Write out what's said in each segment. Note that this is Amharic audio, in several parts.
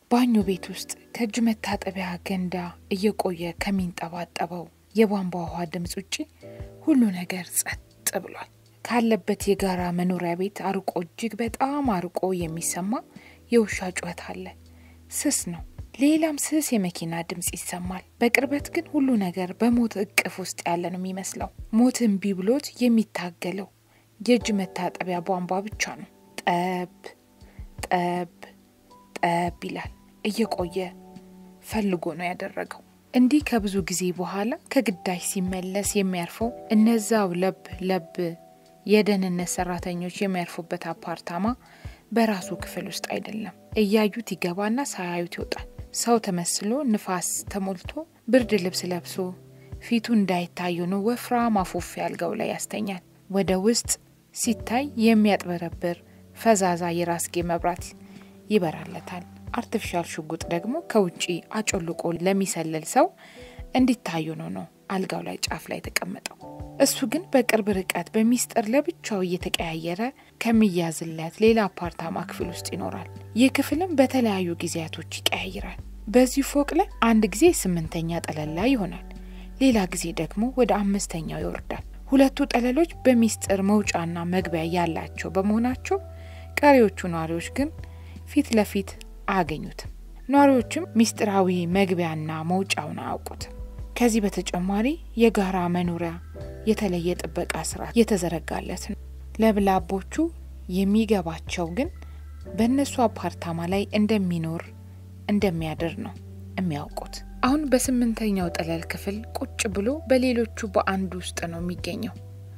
ባኞ ቤት ውስጥ ከእጅ መታጠቢያ ገንዳ እየቆየ ከሚንጠባጠበው የቧንቧ ውሃ ድምፅ ውጪ ሁሉ ነገር ጸጥ ብሏል። ካለበት የጋራ መኖሪያ ቤት አርቆ እጅግ በጣም አርቆ የሚሰማ የውሻ ጩኸት አለ። ስስ ነው። ሌላም ስስ የመኪና ድምፅ ይሰማል። በቅርበት ግን ሁሉ ነገር በሞት እቅፍ ውስጥ ያለ ነው የሚመስለው። ሞት እምቢ ብሎት የሚታገለው የእጅ መታጠቢያ ቧንቧ ብቻ ነው። ጠብ ጠብ ጠብ ይላል። እየቆየ ፈልጎ ነው ያደረገው። እንዲህ ከብዙ ጊዜ በኋላ ከግዳጅ ሲመለስ የሚያርፈው እነዛው ለብ ለብ የደህንነት ሰራተኞች የሚያርፉበት አፓርታማ በራሱ ክፍል ውስጥ አይደለም። እያዩት ይገባና ሳያዩት ይወጣል። ሰው ተመስሎ ንፋስ ተሞልቶ ብርድ ልብስ ለብሶ ፊቱ እንዳይታይ ሆኖ ወፍራም አፉፌ አልጋው ላይ ያስተኛል። ወደ ውስጥ ሲታይ የሚያጥበረብር ፈዛዛ የራስጌ መብራት ይበራለታል። አርቲፊሻል ሽጉጥ ደግሞ ከውጪ አጮልቆ ለሚሰልል ሰው እንዲታዩ ነው ነው አልጋው ላይ ጫፍ ላይ የተቀመጠው። እሱ ግን በቅርብ ርቀት በሚስጥር ለብቻው እየተቀያየረ ከሚያዝለት ሌላ አፓርታማ ክፍል ውስጥ ይኖራል። ይህ ክፍልም በተለያዩ ጊዜያቶች ይቀያይራል። በዚህ ፎቅ ላይ አንድ ጊዜ ስምንተኛ ጠለል ላይ ይሆናል፣ ሌላ ጊዜ ደግሞ ወደ አምስተኛው ይወርዳል። ሁለቱ ጠለሎች በሚስጥር መውጫና መግቢያ ያላቸው በመሆናቸው ቀሪዎቹ ነዋሪዎች ግን ፊት ለፊት አያገኙትም። ነዋሪዎችም ሚስጥራዊ መግቢያና መውጫውን አያውቁትም። ከዚህ በተጨማሪ የጋራ መኖሪያ የተለየ ጥበቃ ስርዓት የተዘረጋለት ነው። ለብላቦቹ የሚገባቸው ግን በእነሱ አፓርታማ ላይ እንደሚኖር እንደሚያድር ነው የሚያውቁት። አሁን በስምንተኛው ጠለል ክፍል ቁጭ ብሎ በሌሎቹ በአንድ ውስጥ ነው የሚገኘው።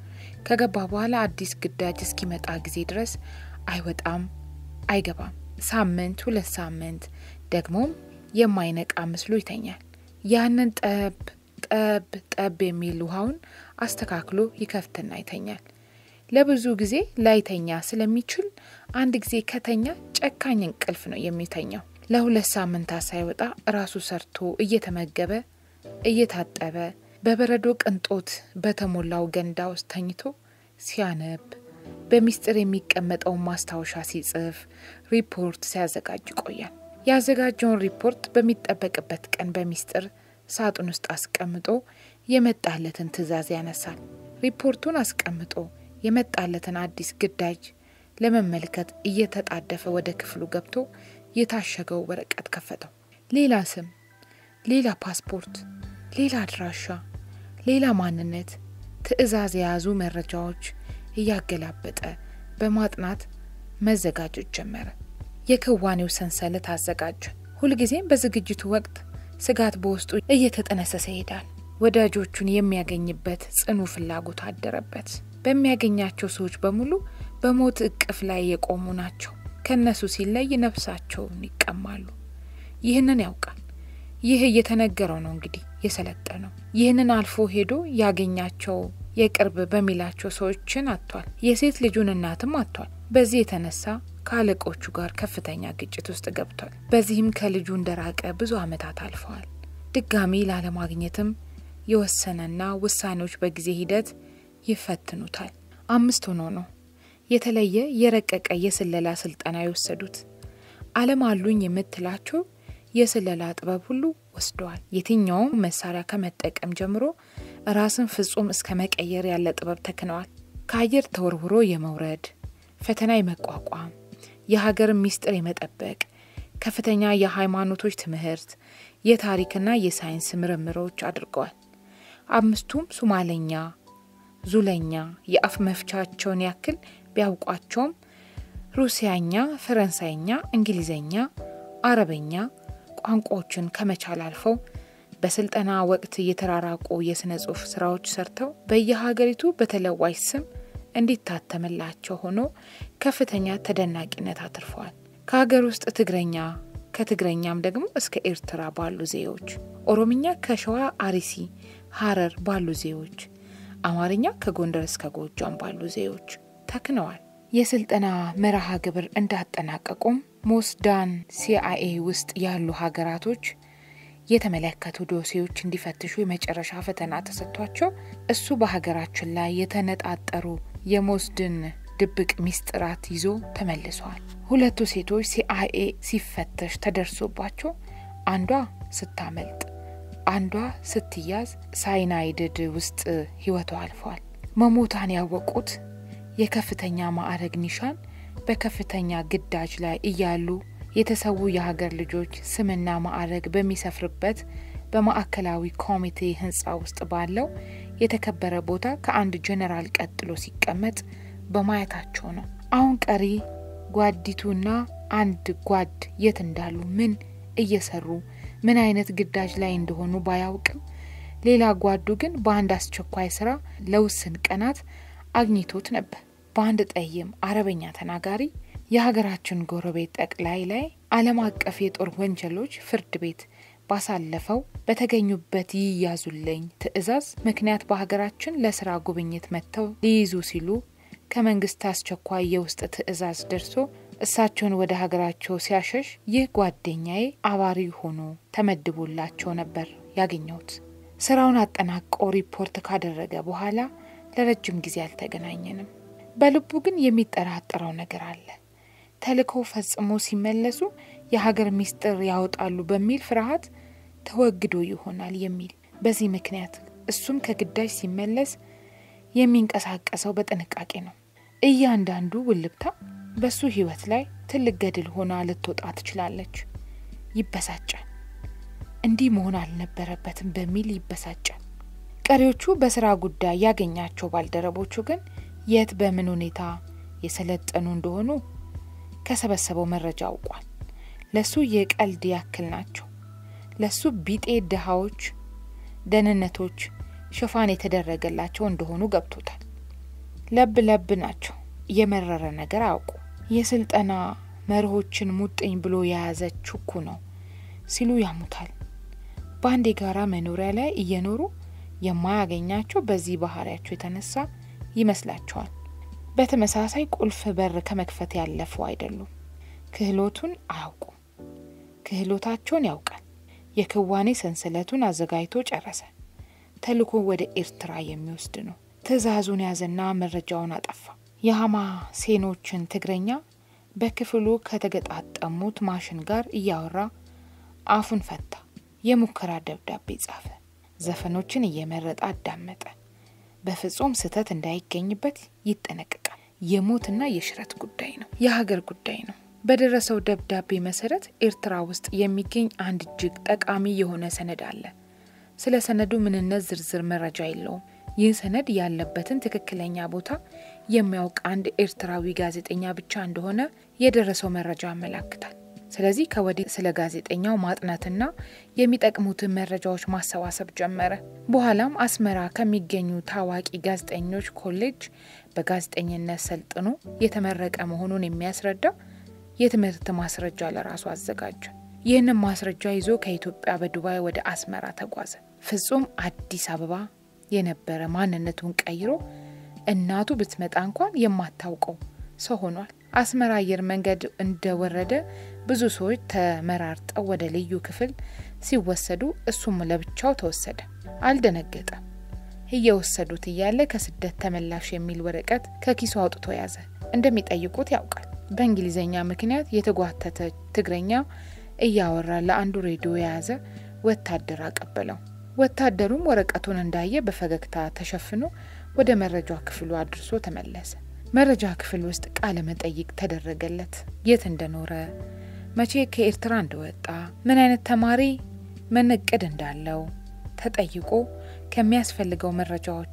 ከገባ በኋላ አዲስ ግዳጅ እስኪመጣ ጊዜ ድረስ አይወጣም፣ አይገባም። ሳምንት፣ ሁለት ሳምንት ደግሞም የማይነቃ ምስሉ ይተኛል። ያንን ጠብ ጠብ ጠብ የሚል ውሃውን አስተካክሎ ይከፍትና ይተኛል። ለብዙ ጊዜ ላይተኛ ስለሚችል አንድ ጊዜ ከተኛ ጨካኝ እንቅልፍ ነው የሚተኛው። ለሁለት ሳምንታት ሳይወጣ ራሱ ሰርቶ እየተመገበ እየታጠበ በበረዶ ቅንጦት በተሞላው ገንዳ ውስጥ ተኝቶ ሲያነብ በሚስጥር የሚቀመጠውን ማስታወሻ ሲጽፍ ሪፖርት ሲያዘጋጅ ይቆያል። ያዘጋጀውን ሪፖርት በሚጠበቅበት ቀን በሚስጥር ሳጥን ውስጥ አስቀምጦ የመጣለትን ትዕዛዝ ያነሳል። ሪፖርቱን አስቀምጦ የመጣለትን አዲስ ግዳጅ ለመመልከት እየተጣደፈ ወደ ክፍሉ ገብቶ የታሸገው ወረቀት ከፈተው። ሌላ ስም፣ ሌላ ፓስፖርት፣ ሌላ አድራሻ፣ ሌላ ማንነት፣ ትዕዛዝ የያዙ መረጃዎች እያገላበጠ በማጥናት መዘጋጀት ጀመረ። የክዋኔው ሰንሰለት አዘጋጀ። ሁልጊዜም በዝግጅቱ ወቅት ስጋት በውስጡ እየተጠነሰሰ ይሄዳል። ወዳጆቹን የሚያገኝበት ጽኑ ፍላጎት አደረበት። በሚያገኛቸው ሰዎች በሙሉ በሞት እቅፍ ላይ የቆሙ ናቸው። ከእነሱ ሲለይ ነፍሳቸውን ይቀማሉ። ይህንን ያውቃል። ይህ እየተነገረው ነው እንግዲህ የሰለጠነው። ይህንን አልፎ ሄዶ ያገኛቸው የቅርብ በሚላቸው ሰዎችን አጥቷል። የሴት ልጁን እናትም አጥቷል። በዚህ የተነሳ ከአለቆቹ ጋር ከፍተኛ ግጭት ውስጥ ገብቷል። በዚህም ከልጁ እንደራቀ ብዙ ዓመታት አልፈዋል። ድጋሚ ላለማግኘትም የወሰነና ውሳኔዎች በጊዜ ሂደት ይፈትኑታል። አምስት ሆኖ ነው የተለየ የረቀቀ የስለላ ስልጠና የወሰዱት። ዓለም አሉኝ የምትላቸው የስለላ ጥበብ ሁሉ ወስደዋል። የትኛውም መሳሪያ ከመጠቀም ጀምሮ ራስን ፍጹም እስከ መቀየር ያለ ጥበብ ተክነዋል። ከአየር ተወርውሮ የመውረድ ፈተና የመቋቋም የሀገርን ሚስጥር የመጠበቅ ከፍተኛ የሃይማኖቶች ትምህርት፣ የታሪክና የሳይንስ ምርምሮች አድርገዋል። አምስቱም ሱማለኛ፣ ዙለኛ የአፍ መፍቻቸውን ያክል ቢያውቋቸውም ሩሲያኛ፣ ፈረንሳይኛ፣ እንግሊዝኛ፣ አረበኛ ቋንቋዎችን ከመቻል አልፈው በስልጠና ወቅት የተራራቁ የሥነ ጽሑፍ ስራዎች ሰርተው በየሀገሪቱ በተለዋጭ ስም እንዲታተምላቸው ሆኖ ከፍተኛ ተደናቂነት አትርፈዋል። ከሀገር ውስጥ ትግረኛ ከትግረኛም ደግሞ እስከ ኤርትራ ባሉ ዜዎች፣ ኦሮምኛ ከሸዋ አርሲ፣ ሀረር ባሉ ዜዎች፣ አማርኛ ከጎንደር እስከ ጎጃም ባሉ ዜዎች ተክነዋል። የስልጠና መርሃ ግብር እንዳጠናቀቁም ሞስዳን ሲአይኤ ውስጥ ያሉ ሀገራቶች የተመለከቱ ዶሴዎች እንዲፈትሹ የመጨረሻ ፈተና ተሰጥቷቸው እሱ በሀገራችን ላይ የተነጣጠሩ የሞስድን ድብቅ ሚስጥራት ይዞ ተመልሰዋል። ሁለቱ ሴቶች ሲአይኤ ሲፈተሽ ተደርሶባቸው አንዷ ስታመልጥ አንዷ ስትያዝ ሳይናይድድ ውስጥ ህይወቷ አልፏል። መሞቷን ያወቁት የከፍተኛ ማዕረግ ኒሻን በከፍተኛ ግዳጅ ላይ እያሉ የተሰዉ የሀገር ልጆች ስምና ማዕረግ በሚሰፍርበት በማዕከላዊ ኮሚቴ ህንፃ ውስጥ ባለው የተከበረ ቦታ ከአንድ ጀኔራል ቀጥሎ ሲቀመጥ በማየታቸው ነው። አሁን ቀሪ ጓዲቱና አንድ ጓድ የት እንዳሉ ምን እየሰሩ ምን አይነት ግዳጅ ላይ እንደሆኑ ባያውቅም ሌላ ጓዱ ግን በአንድ አስቸኳይ ስራ ለውስን ቀናት አግኝቶት ነበር። በአንድ ጠይም አረበኛ ተናጋሪ የሀገራችን ጎረቤት ጠቅላይ ላይ ዓለም አቀፍ የጦር ወንጀሎች ፍርድ ቤት ባሳለፈው በተገኙበት ይያዙልኝ ትዕዛዝ ምክንያት በሀገራችን ለስራ ጉብኝት መጥተው ሊይዙ ሲሉ ከመንግስት አስቸኳይ የውስጥ ትዕዛዝ ደርሶ እሳቸውን ወደ ሀገራቸው ሲያሸሽ ይህ ጓደኛዬ አባሪ ሆኖ ተመድቦላቸው ነበር ያገኘሁት። ስራውን አጠናቆ ሪፖርት ካደረገ በኋላ ለረጅም ጊዜ አልተገናኘንም። በልቡ ግን የሚጠራጠረው ነገር አለ። ተልእኮው ፈጽሞ ሲመለሱ የሀገር ሚስጥር ያወጣሉ በሚል ፍርሃት ተወግዶ ይሆናል የሚል። በዚህ ምክንያት እሱም ከግዳጅ ሲመለስ የሚንቀሳቀሰው በጥንቃቄ ነው። እያንዳንዱ ውልብታ በሱ ህይወት ላይ ትልቅ ገድል ሆና ልትወጣ ትችላለች። ይበሳጫል። እንዲህ መሆን አልነበረበትም በሚል ይበሳጫል። ቀሪዎቹ በስራ ጉዳይ ያገኛቸው ባልደረቦቹ ግን የት በምን ሁኔታ የሰለጠኑ እንደሆኑ ከሰበሰበው መረጃ አውቋል። ለሱ የቀልድ ያክል ናቸው። ለሱ ቢጤ ድሃዎች፣ ደህንነቶች ሽፋን የተደረገላቸው እንደሆኑ ገብቶታል። ለብ ለብ ናቸው። የመረረ ነገር አያውቁ። የስልጠና መርሆችን ሙጥኝ ብሎ የያዘ ችኩ ነው ሲሉ ያሙታል። በአንድ የጋራ መኖሪያ ላይ እየኖሩ የማያገኛቸው በዚህ ባህሪያቸው የተነሳ ይመስላቸዋል። በተመሳሳይ ቁልፍ በር ከመክፈት ያለፉ አይደሉም። ክህሎቱን አያውቁም። ክህሎታቸውን ያውቃል። የክዋኔ ሰንሰለቱን አዘጋጅቶ ጨረሰ። ተልኮ ወደ ኤርትራ የሚወስድ ነው። ትዕዛዙን ያዘና መረጃውን አጠፋ። የሀማ ሴኖችን ትግረኛ በክፍሉ ከተገጣጠሙት ማሽን ጋር እያወራ አፉን ፈታ። የሙከራ ደብዳቤ ጻፈ። ዘፈኖችን እየመረጠ አዳመጠ። በፍጹም ስህተት እንዳይገኝበት ይጠነቅቃል። የሞትና የሽረት ጉዳይ ነው፣ የሀገር ጉዳይ ነው። በደረሰው ደብዳቤ መሰረት ኤርትራ ውስጥ የሚገኝ አንድ እጅግ ጠቃሚ የሆነ ሰነድ አለ። ስለ ሰነዱ ምንነት ዝርዝር መረጃ የለውም። ይህ ሰነድ ያለበትን ትክክለኛ ቦታ የሚያውቅ አንድ ኤርትራዊ ጋዜጠኛ ብቻ እንደሆነ የደረሰው መረጃ ያመላክታል። ስለዚህ ከወዲህ ስለ ጋዜጠኛው ማጥናትና የሚጠቅሙትን መረጃዎች ማሰባሰብ ጀመረ። በኋላም አስመራ ከሚገኙ ታዋቂ ጋዜጠኞች ኮሌጅ በጋዜጠኝነት ሰልጥኖ የተመረቀ መሆኑን የሚያስረዳ የትምህርት ማስረጃ ለራሱ አዘጋጀ። ይህንን ማስረጃ ይዞ ከኢትዮጵያ በዱባይ ወደ አስመራ ተጓዘ። ፍጹም አዲስ አበባ የነበረ ማንነቱን ቀይሮ እናቱ ብትመጣ እንኳን የማታውቀው ሰው ሆኗል። አስመራ አየር መንገድ እንደወረደ ብዙ ሰዎች ተመራርጠው ወደ ልዩ ክፍል ሲወሰዱ እሱም ለብቻው ተወሰደ። አልደነገጠም። እየወሰዱት እያለ ከስደት ተመላሽ የሚል ወረቀት ከኪሱ አውጥቶ ያዘ። እንደሚጠይቁት ያውቃል። በእንግሊዝኛ ምክንያት የተጓተተ ትግረኛ እያወራ ለአንዱ ሬዲዮ የያዘ ወታደር አቀበለው። ወታደሩም ወረቀቱን እንዳየ በፈገግታ ተሸፍኖ ወደ መረጃ ክፍሉ አድርሶ ተመለሰ። መረጃ ክፍል ውስጥ ቃለ መጠይቅ ተደረገለት። የት እንደኖረ፣ መቼ ከኤርትራ እንደወጣ፣ ምን አይነት ተማሪ ምን እቅድ እንዳለው ተጠይቆ ከሚያስፈልገው መረጃዎች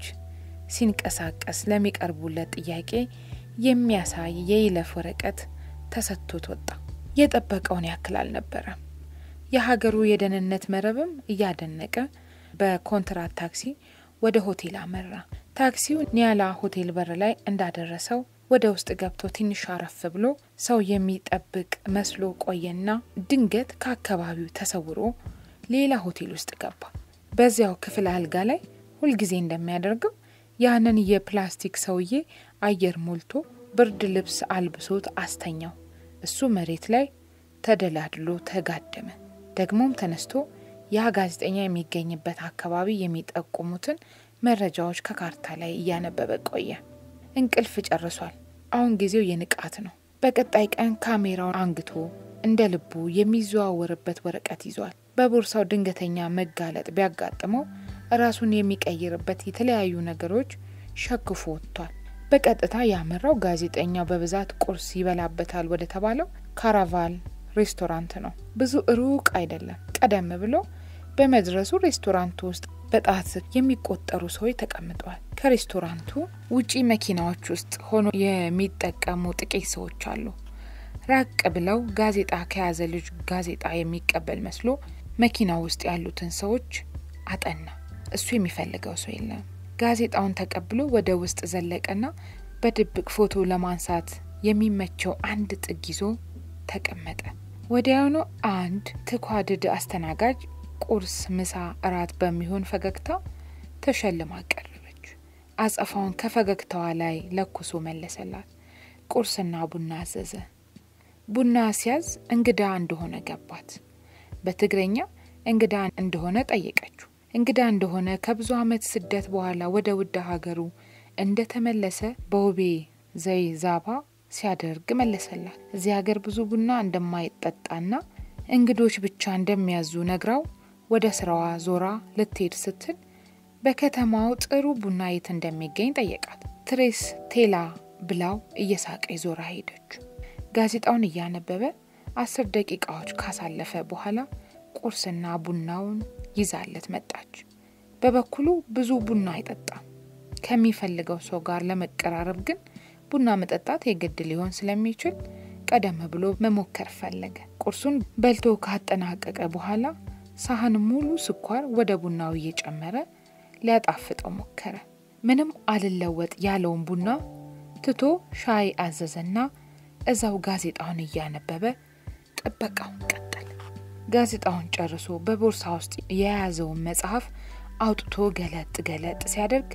ሲንቀሳቀስ ለሚቀርቡለት ጥያቄ የሚያሳይ የይለፍ ወረቀት ተሰጥቶት ወጣ። የጠበቀውን ያክል አልነበረም። የሀገሩ የደህንነት መረብም እያደነቀ በኮንትራት ታክሲ ወደ ሆቴል አመራ። ታክሲው ኒያላ ሆቴል በር ላይ እንዳደረሰው ወደ ውስጥ ገብቶ ትንሽ አረፍ ብሎ ሰው የሚጠብቅ መስሎ ቆየና ድንገት ከአካባቢው ተሰውሮ ሌላ ሆቴል ውስጥ ገባ። በዚያው ክፍል አልጋ ላይ ሁልጊዜ እንደሚያደርገው ያንን የፕላስቲክ ሰውዬ አየር ሞልቶ ብርድ ልብስ አልብሶት አስተኛው። እሱ መሬት ላይ ተደላድሎ ተጋደመ። ደግሞም ተነስቶ ያ ጋዜጠኛ የሚገኝበት አካባቢ የሚጠቁሙትን መረጃዎች ከካርታ ላይ እያነበበ ቆየ። እንቅልፍ ጨርሷል። አሁን ጊዜው የንቃት ነው። በቀጣይ ቀን ካሜራውን አንግቶ እንደ ልቡ የሚዘዋወርበት ወረቀት ይዟል። በቦርሳው ድንገተኛ መጋለጥ ቢያጋጥመው ራሱን የሚቀይርበት የተለያዩ ነገሮች ሸክፎ ወጥቷል። በቀጥታ ያመራው ጋዜጠኛው በብዛት ቁርስ ይበላበታል ወደ ተባለው ካራቫል ሬስቶራንት ነው። ብዙ ሩቅ አይደለም። ቀደም ብሎ በመድረሱ ሬስቶራንቱ ውስጥ በጣት የሚቆጠሩ ሰዎች ተቀምጠዋል። ከሬስቶራንቱ ውጪ መኪናዎች ውስጥ ሆኖ የሚጠቀሙ ጥቂት ሰዎች አሉ። ራቅ ብለው ጋዜጣ ከያዘ ልጅ ጋዜጣ የሚቀበል መስሎ መኪና ውስጥ ያሉትን ሰዎች አጠና። እሱ የሚፈልገው ሰው የለም። ጋዜጣውን ተቀብሎ ወደ ውስጥ ዘለቀና በድብቅ ፎቶ ለማንሳት የሚመቸው አንድ ጥግ ይዞ ተቀመጠ። ወዲያውኑ አንድ ትኳድድ አስተናጋጅ ቁርስ፣ ምሳ፣ እራት በሚሆን ፈገግታ ተሸልማ ቀረበች። አጸፋውን ከፈገግታዋ ላይ ለኩሶ መለሰላት። ቁርስና ቡና አዘዘ። ቡና ሲያዝ እንግዳ እንደሆነ ገባት። በትግረኛ እንግዳ እንደሆነ ጠየቀችው። እንግዳ እንደሆነ ከብዙ ዓመት ስደት በኋላ ወደ ውድ ሀገሩ እንደተመለሰ በውቤ ዘይ ዛባ ሲያደርግ መለሰላት። እዚህ ሀገር ብዙ ቡና እንደማይጠጣና እንግዶች ብቻ እንደሚያዙ ነግራው ወደ ስራዋ ዞራ ልትሄድ ስትል በከተማው ጥሩ ቡና የት እንደሚገኝ ጠየቃት። ትሬስ ቴላ ብላው እየሳቀ ዞራ ሄደች። ጋዜጣውን እያነበበ አስር ደቂቃዎች ካሳለፈ በኋላ ቁርስና ቡናውን ይዛለት መጣች። በበኩሉ ብዙ ቡና አይጠጣም። ከሚፈልገው ሰው ጋር ለመቀራረብ ግን ቡና መጠጣት የግድ ሊሆን ስለሚችል ቀደም ብሎ መሞከር ፈለገ። ቁርሱን በልቶ ካጠናቀቀ በኋላ ሳህን ሙሉ ስኳር ወደ ቡናው እየጨመረ ሊያጣፍጠው ሞከረ። ምንም አልለወጥ ያለውን ቡና ትቶ ሻይ አዘዘና እዛው ጋዜጣውን እያነበበ ጥበቃውን ቀጠለ። ጋዜጣውን ጨርሶ በቦርሳ ውስጥ የያዘውን መጽሐፍ አውጥቶ ገለጥ ገለጥ ሲያደርግ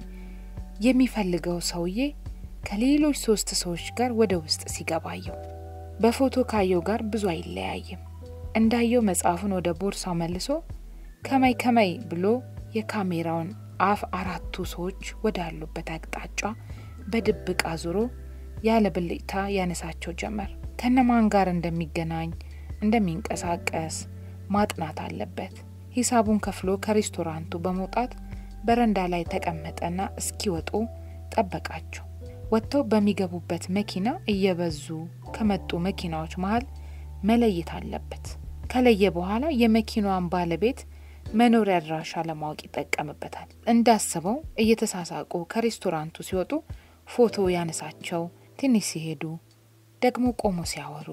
የሚፈልገው ሰውዬ ከሌሎች ሶስት ሰዎች ጋር ወደ ውስጥ ሲገባየው በፎቶ ካየው ጋር ብዙ አይለያይም። እንዳየው መጽሐፉን ወደ ቦርሳው መልሶ ከመይ ከመይ ብሎ የካሜራውን አፍ አራቱ ሰዎች ወዳሉበት አቅጣጫ በድብቅ አዙሮ ያለ ብልጭታ ያነሳቸው ጀመር። ከነማን ጋር እንደሚገናኝ እንደሚንቀሳቀስ ማጥናት አለበት። ሂሳቡን ከፍሎ ከሬስቶራንቱ በመውጣት በረንዳ ላይ ተቀመጠና እስኪወጡ ጠበቃቸው። ወጥተው በሚገቡበት መኪና እየበዙ ከመጡ መኪናዎች መሀል መለየት አለበት። ከለየ በኋላ የመኪናዋን ባለቤት መኖሪያ አድራሻ ለማወቅ ይጠቀምበታል። እንዳስበው እየተሳሳቁ ከሬስቶራንቱ ሲወጡ ፎቶ ያነሳቸው፣ ትንሽ ሲሄዱ ደግሞ ቆሞ ሲያወሩ፣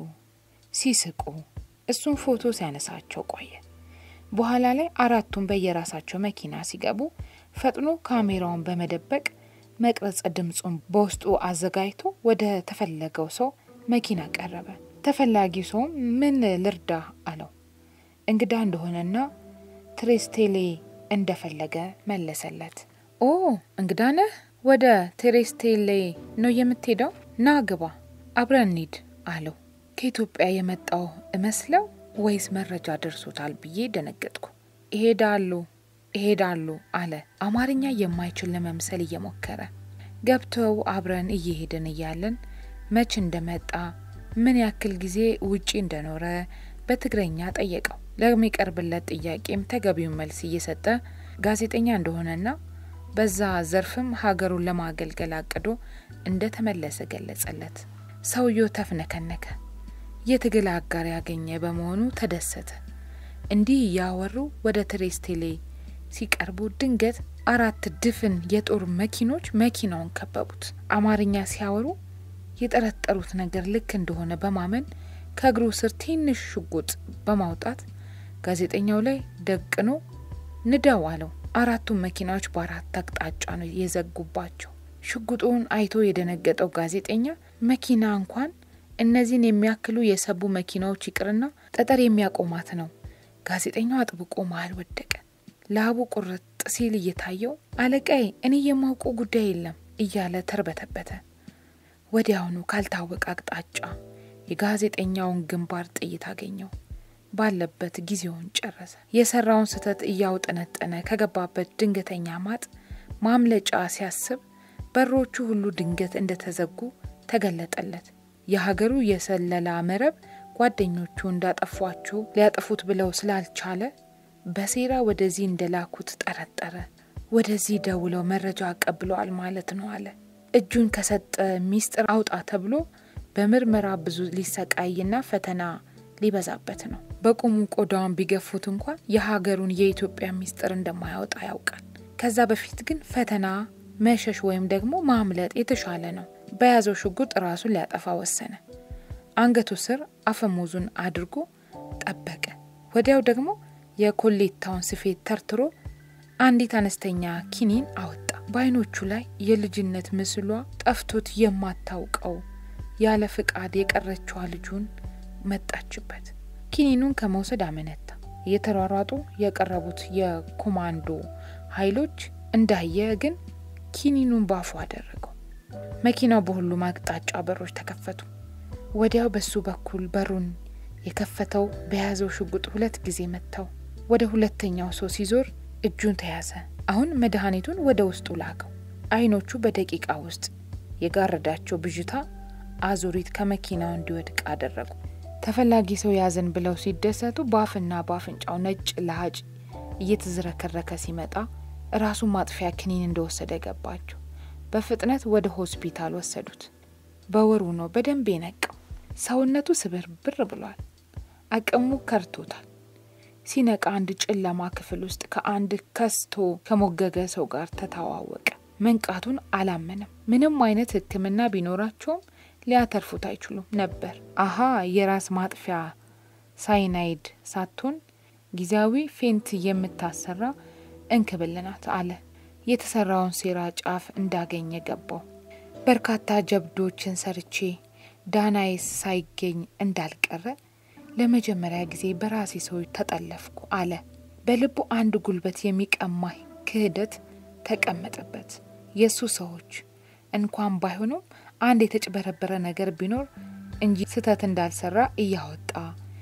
ሲስቁ እሱን ፎቶ ሲያነሳቸው ቆየ። በኋላ ላይ አራቱም በየራሳቸው መኪና ሲገቡ ፈጥኖ ካሜራውን በመደበቅ መቅረጸ ድምፁን በውስጡ አዘጋጅቶ ወደ ተፈለገው ሰው መኪና ቀረበ። ተፈላጊው ሰውም ምን ልርዳ አለው። እንግዳ እንደሆነና ትሬስቴሌ እንደፈለገ መለሰለት። ኦ እንግዳ ነህ? ወደ ቴሬስቴሌ ነው የምትሄደው? ና ግባ፣ አብረን እንሂድ አለው። ከኢትዮጵያ የመጣው እመስለው ወይስ መረጃ ደርሶታል ብዬ ደነገጥኩ። ይሄዳሉ ይሄዳሉ አለ አማርኛ የማይችል ለመምሰል እየሞከረ። ገብተው አብረን እየሄድን እያለን መች እንደመጣ ምን ያክል ጊዜ ውጪ እንደኖረ በትግረኛ ጠየቀው። ለሚቀርብለት ጥያቄም ተገቢውን መልስ እየሰጠ ጋዜጠኛ እንደሆነና በዛ ዘርፍም ሀገሩን ለማገልገል አቅዶ እንደተመለሰ ገለጸለት። ሰውየው ተፍነከነከ። የትግል አጋር ያገኘ በመሆኑ ተደሰተ። እንዲህ እያወሩ ወደ ትሬስቴሌ ሲቀርቡ ድንገት አራት ድፍን የጦር መኪኖች መኪናውን ከበቡት። አማርኛ ሲያወሩ የጠረጠሩት ነገር ልክ እንደሆነ በማመን ከእግሩ ስር ትንሽ ሽጉጥ በማውጣት ጋዜጠኛው ላይ ደቅኖ ንዳው አለው። አራቱም መኪናዎች በአራት አቅጣጫ ነው የዘጉባቸው። ሽጉጡን አይቶ የደነገጠው ጋዜጠኛ መኪና እንኳን እነዚህን የሚያክሉ የሰቡ መኪናዎች ይቅርና ጠጠር የሚያቆማት ነው። ጋዜጠኛው አጥብቆ መሀል ወደቀ። ላቡ ቁርጥ ሲል እየታየው አለቃይ፣ እኔ የማውቀው ጉዳይ የለም እያለ ተርበተበተ። ወዲያውኑ ካልታወቀ አቅጣጫ የጋዜጠኛውን ግንባር ጥይት አገኘው። ባለበት ጊዜውን ጨረሰ። የሰራውን ስህተት እያውጠነጠነ ከገባበት ድንገተኛ ማጥ ማምለጫ ሲያስብ በሮቹ ሁሉ ድንገት እንደተዘጉ ተገለጠለት። የሀገሩ የሰለላ መረብ ጓደኞቹ እንዳጠፏቸው ሊያጠፉት ብለው ስላልቻለ በሴራ ወደዚህ እንደላኩት ጠረጠረ። ወደዚህ ደውለው መረጃ አቀብለዋል ማለት ነው አለ። እጁን ከሰጠ ሚስጥር አውጣ ተብሎ በምርመራ ብዙ ሊሰቃይና ፈተና ሊበዛበት ነው። በቁሙ ቆዳውን ቢገፉት እንኳን የሀገሩን የኢትዮጵያ ሚስጥር እንደማያወጣ ያውቃል። ከዛ በፊት ግን ፈተና መሸሽ ወይም ደግሞ ማምለጥ የተሻለ ነው። በያዘው ሽጉጥ ራሱን ሊያጠፋ ወሰነ። አንገቱ ስር አፈሙዙን አድርጎ ጠበቀ። ወዲያው ደግሞ የኮሌታውን ስፌት ተርትሮ አንዲት አነስተኛ ኪኒን አወጣ። በአይኖቹ ላይ የልጅነት ምስሏ ጠፍቶት የማታውቀው ያለ ፍቃድ የቀረችዋ ልጁን መጣችበት። ኪኒኑን ከመውሰድ አመነታ። እየተሯሯጡ የቀረቡት የኮማንዶ ኃይሎች እንዳየ ግን ኪኒኑን ባፉ አደረገው። መኪናው በሁሉም አቅጣጫ በሮች ተከፈቱ። ወዲያው በሱ በኩል በሩን የከፈተው በያዘው ሽጉጥ ሁለት ጊዜ መታው። ወደ ሁለተኛው ሰው ሲዞር እጁን ተያዘ። አሁን መድኃኒቱን ወደ ውስጡ ላከው። አይኖቹ በደቂቃ ውስጥ የጋረዳቸው ብዥታ አዙሪት ከመኪናው እንዲወድቅ አደረጉ። ተፈላጊ ሰው ያዘን ብለው ሲደሰቱ በአፍና በአፍንጫው ነጭ ለሀጭ እየተዝረከረከ ሲመጣ ራሱን ማጥፊያ ክኒን እንደወሰደ ገባቸው። በፍጥነት ወደ ሆስፒታል ወሰዱት። በወሩ ነው በደንብ የነቃው። ሰውነቱ ስብር ብር ብሏል። አቅሙ ከርቶታል። ሲነቃ አንድ ጨለማ ክፍል ውስጥ ከአንድ ከስቶ ከሞገገ ሰው ጋር ተተዋወቀ። መንቃቱን አላመነም። ምንም አይነት ሕክምና ቢኖራቸውም ሊያተርፉት አይችሉም ነበር። አሀ የራስ ማጥፊያ ሳይናይድ ሳትሆን ጊዜያዊ ፌንት የምታሰራ እንክብል ናት አለ። የተሰራውን ሴራ ጫፍ እንዳገኘ ገባው። በርካታ ጀብዶችን ሰርቼ ዳናይስ ሳይገኝ እንዳልቀረ ለመጀመሪያ ጊዜ በራሴ ሰዎች ተጠለፍኩ አለ። በልቡ አንድ ጉልበት የሚቀማ ክህደት ተቀመጠበት። የእሱ ሰዎች እንኳን ባይሆኑም አንድ የተጭበረበረ ነገር ቢኖር እንጂ ስህተት እንዳልሰራ እያወጣ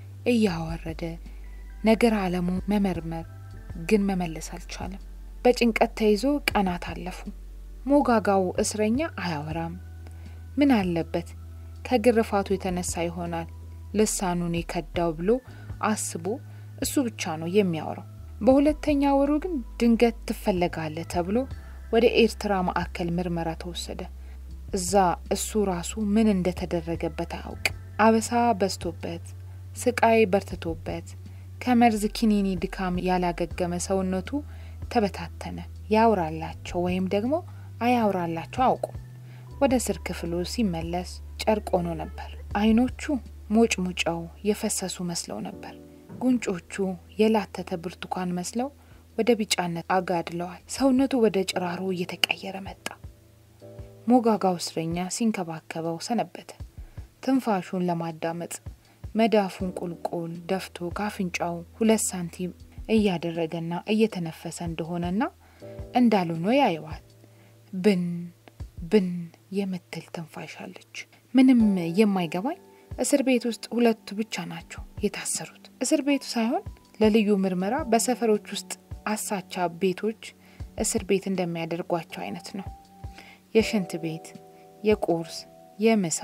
እያወረደ ነገር አለሙ መመርመር ግን መመለስ አልቻለም። በጭንቀት ተይዞ ቀናት አለፉ። ሞጋጋው እስረኛ አያወራም። ምን አለበት ከግርፋቱ የተነሳ ይሆናል ልሳኑን የከዳው ብሎ አስቦ እሱ ብቻ ነው የሚያወራው። በሁለተኛ ወሩ ግን ድንገት ትፈለጋለህ ተብሎ ወደ ኤርትራ ማዕከል ምርመራ ተወሰደ። እዛ እሱ ራሱ ምን እንደተደረገበት አያውቅ። አበሳ በዝቶበት፣ ስቃይ በርትቶበት፣ ከመርዝ ኪኒኒ ድካም ያላገገመ ሰውነቱ ተበታተነ። ያውራላቸው ወይም ደግሞ አያውራላቸው አውቁ። ወደ እስር ክፍሉ ሲመለስ ጨርቅ ሆኖ ነበር። አይኖቹ ሞጭ ሙጫው የፈሰሱ መስለው ነበር። ጉንጮቹ የላተተ ብርቱካን መስለው ወደ ቢጫነት አጋድለዋል። ሰውነቱ ወደ ጭራሮ እየተቀየረ መጣ። ሞጋጋው እስረኛ ሲንከባከበው ሰነበተ። ትንፋሹን ለማዳመጥ መዳፉን ቁልቁል ደፍቶ ካፍንጫው ሁለት ሳንቲም እያደረገና እየተነፈሰ እንደሆነና እንዳልሆነ ያየዋል። ብን ብን የምትል ትንፋሽ አለች። ምንም የማይገባኝ እስር ቤት ውስጥ ሁለቱ ብቻ ናቸው የታሰሩት። እስር ቤቱ ሳይሆን ለልዩ ምርመራ በሰፈሮች ውስጥ አሳቻ ቤቶች እስር ቤት እንደሚያደርጓቸው አይነት ነው። የሽንት ቤት፣ የቁርስ፣ የምሳ፣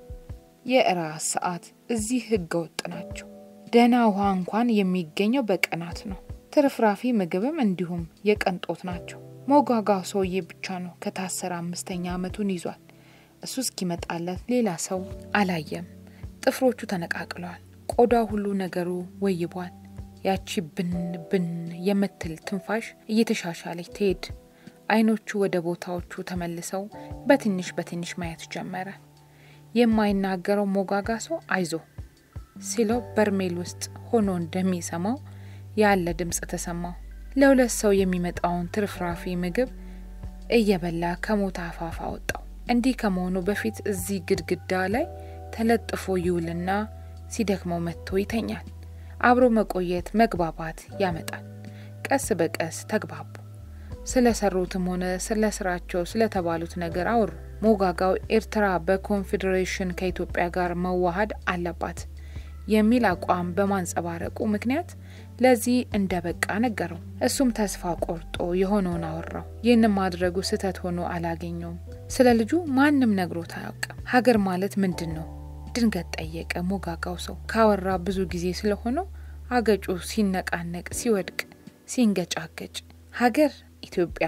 የእራት ሰዓት እዚህ ህገ ወጥ ናቸው። ደህና ውሃ እንኳን የሚገኘው በቀናት ነው። ትርፍራፊ ምግብም እንዲሁም የቀንጦት ናቸው። ሞጋጋው ሰውዬ ብቻ ነው ከታሰረ አምስተኛ ዓመቱን ይዟል። እሱ እስኪመጣለት ሌላ ሰው አላየም። ጥፍሮቹ ተነቃቅለዋል። ቆዳው ሁሉ ነገሩ ወይቧል። ያቺ ብን ብን የምትል ትንፋሽ እየተሻሻለች ትሄድ። አይኖቹ ወደ ቦታዎቹ ተመልሰው በትንሽ በትንሽ ማየት ጀመረ። የማይናገረው ሞጋጋ ሰው አይዞ ሲለው በርሜል ውስጥ ሆኖ እንደሚሰማው ያለ ድምፅ ተሰማው። ለሁለት ሰው የሚመጣውን ትርፍራፊ ምግብ እየበላ ከሞት አፋፍ አወጣው። እንዲህ ከመሆኑ በፊት እዚህ ግድግዳ ላይ ተለጥፎ ይውልና ሲደክመው መጥቶ ይተኛል። አብሮ መቆየት መግባባት ያመጣል። ቀስ በቀስ ተግባቡ። ስለ ሰሩትም ሆነ ስለ ስራቸው ስለተባሉት ነገር አወሩ። ሞጋጋው ኤርትራ በኮንፌዴሬሽን ከኢትዮጵያ ጋር መዋሃድ አለባት የሚል አቋም በማንጸባረቁ ምክንያት ለዚህ እንደ በቃ ነገረው። እሱም ተስፋ ቆርጦ የሆነውን አወራው። ይህንም ማድረጉ ስህተት ሆኖ አላገኘውም። ስለ ልጁ ማንም ነግሮት አያውቅም። ሀገር ማለት ምንድን ነው? ድንገት ጠየቀ ሞጋጋው ሰው። ካወራ ብዙ ጊዜ ስለሆነው አገጩ ሲነቃነቅ፣ ሲወድቅ፣ ሲንገጫገጭ ሀገር ኢትዮጵያ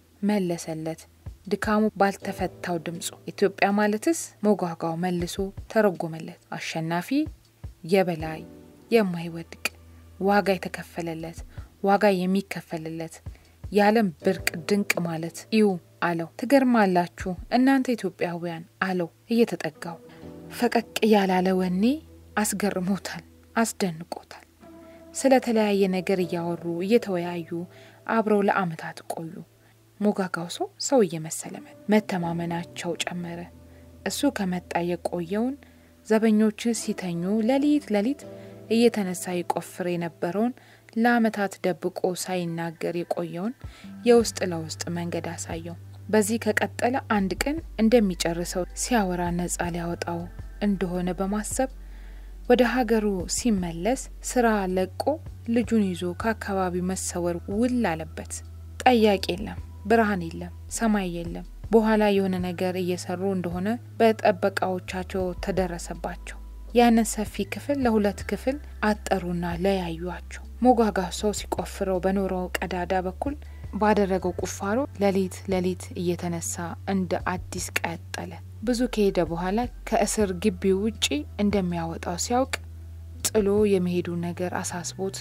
መለሰለት ድካሙ ባልተፈታው ድምፁ። ኢትዮጵያ ማለትስ ሞጋጋው መልሶ ተረጎመለት። አሸናፊ፣ የበላይ፣ የማይወድቅ ዋጋ የተከፈለለት ዋጋ የሚከፈልለት የዓለም ብርቅ ድንቅ ማለት እዩ አለው። ትገርማላችሁ እናንተ ኢትዮጵያውያን አለው እየተጠጋው። ፈቀቅ ያላለ ወኔ አስገርሞታል፣ አስደንቆታል። ስለ ተለያየ ነገር እያወሩ እየተወያዩ አብረው ለዓመታት ቆዩ። ሞጋጋው ሰው ሰው እየመሰለ መተማመናቸው ጨመረ። እሱ ከመጣ የቆየውን ዘበኞች ሲተኙ ሌሊት ሌሊት እየተነሳ ይቆፍር የነበረውን ለዓመታት ደብቆ ሳይናገር የቆየውን የውስጥ ለውስጥ መንገድ አሳየው። በዚህ ከቀጠለ አንድ ቀን እንደሚጨርሰው ሲያወራ ነጻ ሊያወጣው እንደሆነ በማሰብ ወደ ሀገሩ ሲመለስ ስራ ለቆ ልጁን ይዞ ከአካባቢው መሰወር ውል አለበት። ጠያቂ የለም፣ ብርሃን የለም፣ ሰማይ የለም። በኋላ የሆነ ነገር እየሰሩ እንደሆነ በጠበቃዎቻቸው ተደረሰባቸው። ያንን ሰፊ ክፍል ለሁለት ክፍል አጠሩና ለያዩአቸው። ሞጋጋ ሰው ሲቆፍረው በኖረው ቀዳዳ በኩል ባደረገው ቁፋሮ ሌሊት ሌሊት እየተነሳ እንደ አዲስ ቀጠለ። ብዙ ከሄደ በኋላ ከእስር ግቢው ውጪ እንደሚያወጣው ሲያውቅ ጥሎ የመሄዱ ነገር አሳስቦት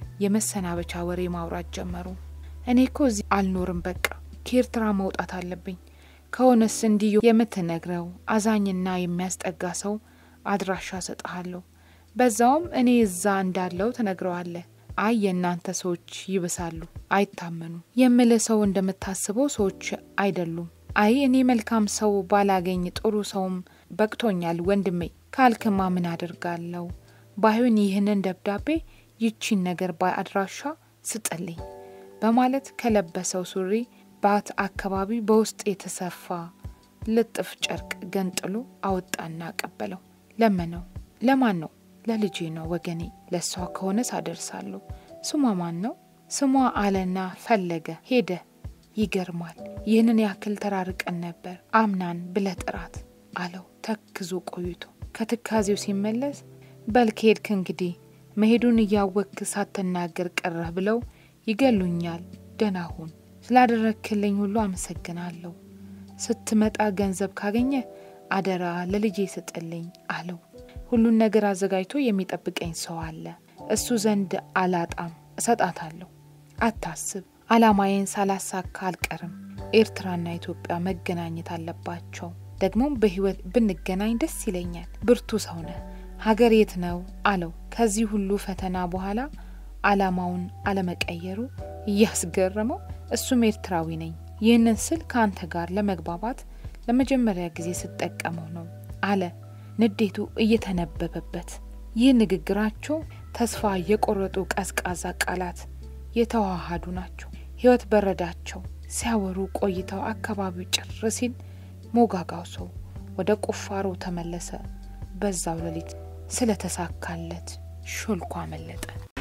የመሰናበቻ ወሬ ማውራት ጀመሩ። እኔ እኮ እዚህ አልኖርም፣ በቃ ከኤርትራ መውጣት አለብኝ። ከሆነስ እንዲህ የምትነግረው አዛኝና የሚያስጠጋ ሰው አድራሻ ሰጠሃለሁ። በዛውም እኔ እዛ እንዳለው ትነግረዋለህ። አይ የእናንተ ሰዎች ይብሳሉ፣ አይታመኑም። የምልህ ሰው እንደምታስበው ሰዎች አይደሉም። አይ እኔ መልካም ሰው ባላገኝ ጥሩ ሰውም በቅቶኛል ወንድሜ ካልክማ ምን አድርጋለሁ? ባይሆን ይህንን ደብዳቤ ይቺን ነገር በአድራሻ ስጥልኝ በማለት ከለበሰው ሱሪ ባት አካባቢ በውስጥ የተሰፋ ልጥፍ ጨርቅ ገንጥሎ አወጣና አቀበለው። ለመነው። ለማን ነው? ለልጄ ነው ወገኔ። ለእሷ ከሆነ ሳደርሳለሁ። ስሟ ማን ነው? ስሟ አለና ፈለገ ሄደ። ይገርማል። ይህንን ያክል ተራርቀን ነበር። አምናን ብለህ ጥራት አለው ተክዞ ቆይቶ። ከትካዜው ሲመለስ በል ከሄድክ እንግዲህ መሄዱን እያወቅክ ሳትናገር ቀረህ ብለው ይገሉኛል። ደህና ሁን። ስላደረግክልኝ ሁሉ አመሰግናለሁ። ስትመጣ ገንዘብ ካገኘ አደራ ለልጄ ስጥልኝ አለው። ሁሉን ነገር አዘጋጅቶ የሚጠብቀኝ ሰው አለ። እሱ ዘንድ አላጣም፣ እሰጣታለሁ። አታስብ፣ አላማዬን ሳላሳካ አልቀርም። ኤርትራና ኢትዮጵያ መገናኘት አለባቸው። ደግሞም በሕይወት ብንገናኝ ደስ ይለኛል። ብርቱ ሰው ነህ። ሀገር የት ነው አለው። ከዚህ ሁሉ ፈተና በኋላ አላማውን አለመቀየሩ እያስገረመው እሱም ኤርትራዊ ነኝ፣ ይህንን ስል ከአንተ ጋር ለመግባባት ለመጀመሪያ ጊዜ ስጠቀመው ነው አለ ንዴቱ እየተነበበበት። ይህ ንግግራቸው ተስፋ የቆረጡ ቀዝቃዛ ቃላት የተዋሃዱ ናቸው። ሕይወት በረዳቸው። ሲያወሩ ቆይተው አካባቢው ጭር ሲል ሞጋጋው ሰው ወደ ቁፋሮ ተመለሰ። በዛው ሌሊት ስለተሳካለት ሾልኮ አመለጠ።